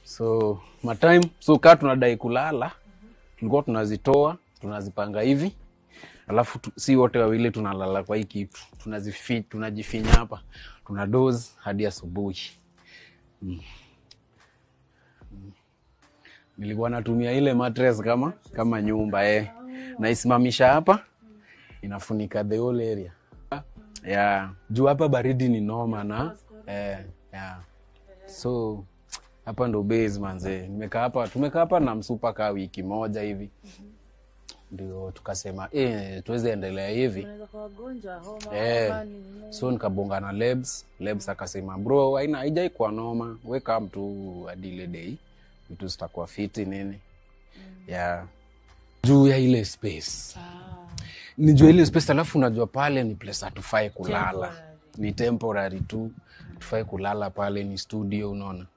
so matime so kaa tunadai kulala tulikuwa tunazitoa tunazipanga hivi alafu tu, si wote wawili tunalala kwa hii kitu tunazifi, tunajifinya hapa tuna doze hadi asubuhi mm. Mm. nilikuwa natumia ile mattress kama kama nyumba eh. naisimamisha hapa inafunika the whole area yeah. juu hapa baridi ni noma na eh, yeah. so hapa ndo base manze nimekaa hapa tumekaa hapa na msupa kaa wiki moja hivi ndio tukasema eh, tuweze endelea hivi Unaweza kuwa wagonjwa homa Eh, homa, nini. so nikabonga na Lebs. Lebs akasema bro, haina haijai kuwa noma, we come tu hadi ile day vitu zitakuwa fiti nini ya juu ya ile space Ah, nijua ile space, alafu unajua pale ni place hatufai kulala, temporary. ni temporary tu, tufai kulala pale, ni studio, unaona